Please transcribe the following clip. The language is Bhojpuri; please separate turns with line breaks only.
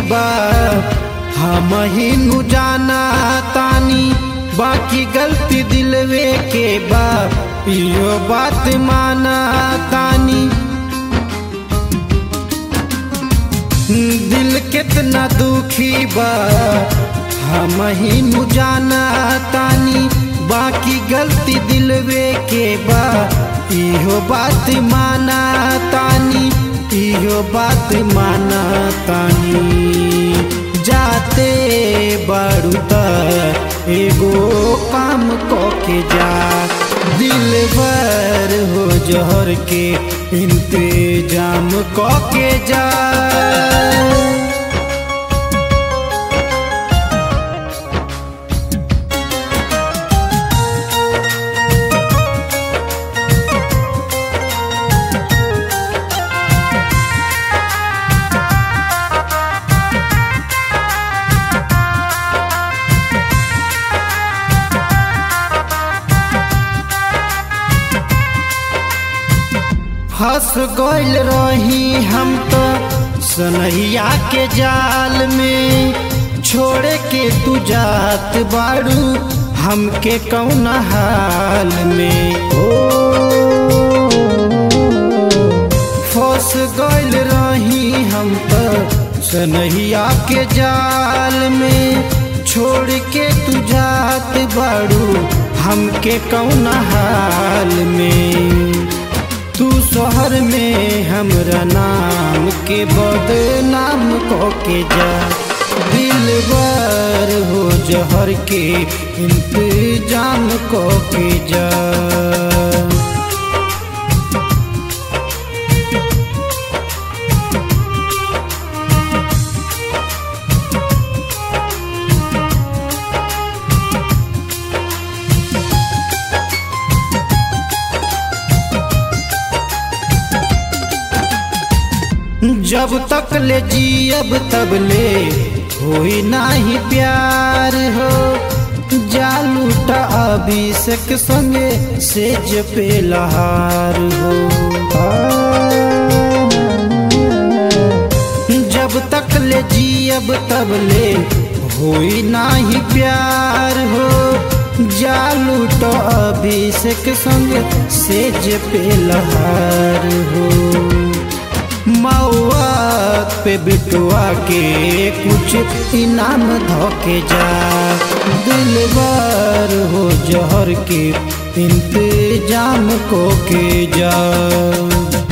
बा हम ही नु जाना तानी बाकी गलती दिलवे के बा यो बात माना तानी दिल कितना दुखी बा हम ही नु जाना तानी बाकी गलती दिलवे के बा इहो बात माना तानी इहो बात माना तानी जाते बारू त एगो काम को के जा दिल भर हो जहर के इंतजाम को के जा फंस गइल रही हम तो सनहिया के जाल में छोड़ के तू जात बाड़ू हमके कौन हाल में ओ फंस गइल रही हम तो सनहिया के जाल में छोड़ के तू जात बाड़ू हमके कौन हाल में तू शहर में हमरा नाम के बदनाम को के जा दिल बार हो जहर के इंतजाम को के जा जब तक ले जियब तब ले होई नाही प्यार हो जालूटा अभिषेक संगे सेज पे लहार हो जब तक ले जियब तब ले होई नाही प्यार हो जालूटा अभिषेक संगे सेज पे लहार हो मौआ पे बिटुआ के कुछ इनाम धोके जा दिल बार हो जहर के इंतजाम को के जा